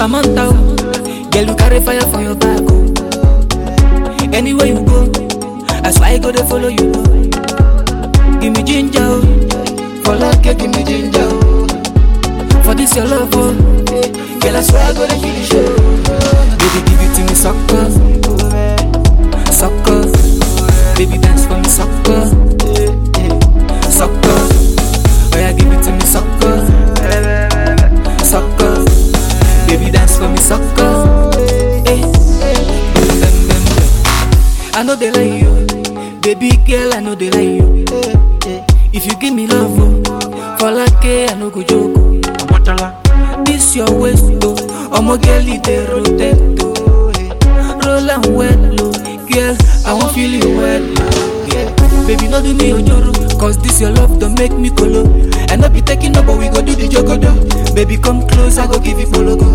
Samantha, oh, girl you carry fire for your back. Oh. Anywhere you go, I swear I go to follow you. Oh. Give me ginger, oh. for love, girl, give me ginger. Oh. For this your love, oh. girl I swear I go to kill you. Show. Baby, give it to me, sucker, sucker. Baby, dance for me, sucker, sucker. Oh yeah, give it to me, sucker, sucker. Baby, dance for me, sucker. Hey. Bam, bam, bam, bam. I know they like you, baby girl. I know they like you. If you give me love, oh, for like I no go joke. oh. This your waist, oh, I'ma girl it dey rotate, oh. Roll and well, oh, girl. I won't feel you well, oh, yeah. Baby, no do me ojoro, cause this your love don't make me colo. I no be taking up, but we go do the jogodo. Baby, come close, I go give you pologo.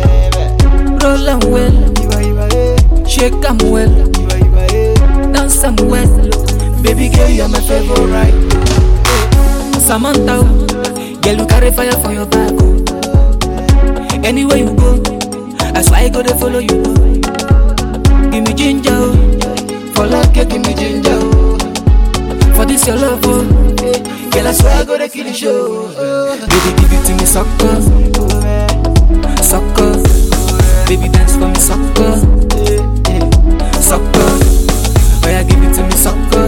Roll and well, shake am well, dance am well. Baby girl, you're my favorite. Samantha, oh, girl, you carry fire for your back. Oh. Anywhere you go, I swear I go to follow you. Oh. Give me ginger, oh. for love, girl, give me ginger. Oh. For this your love, oh. girl, I swear I go to kill you. Show. Baby, give it to me, sucker, sucker. Baby, dance for me, sucker, sucker. Oh yeah, give it to me, sucker,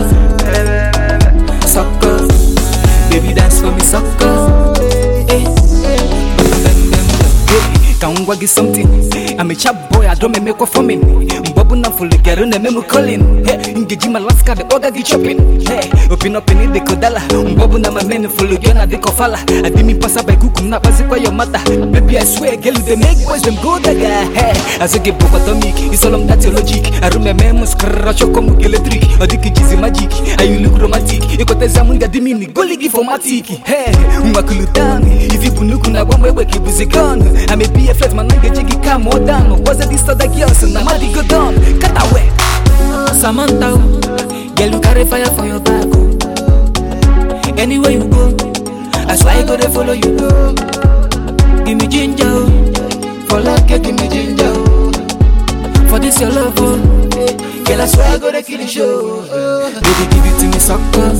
sucker. Baby, dance for me, sucker. Hey. Bam, bam, bam, bam. Hey, can wagi something. I'm a chap boy, I don't make a forming. Bobu na fully get on the memo calling. Hey, engage my last card, the order get chopping. Hey, open up in the kodala. Bobu na my men fully get na the kofala. I did me pass by kukum na basi kwa your mother. Baby, I swear, girl, they make boys them go daga. Hey, as I get bokotomic, it's all on that logic. I remember muskra choko mu electric. Odiki jizi magic, and you look romantic. Ikoteza munga dimini, goligi for matiki. Hey, umakulutani. If you bunuku na bombe weki buzigon. I may be a flat man, I get jiggy come more down. Was it this other girls and I'm go down? Cut away. Samantha, oh, girl, you carry fire for your back. Oh. Anywhere you go, I swear I go to follow you. Oh. Give me ginger, oh. for love, girl, give me ginger. Oh. For this your love, oh. girl, I swear I go to kill you. Show. Baby, give it to me, sucker,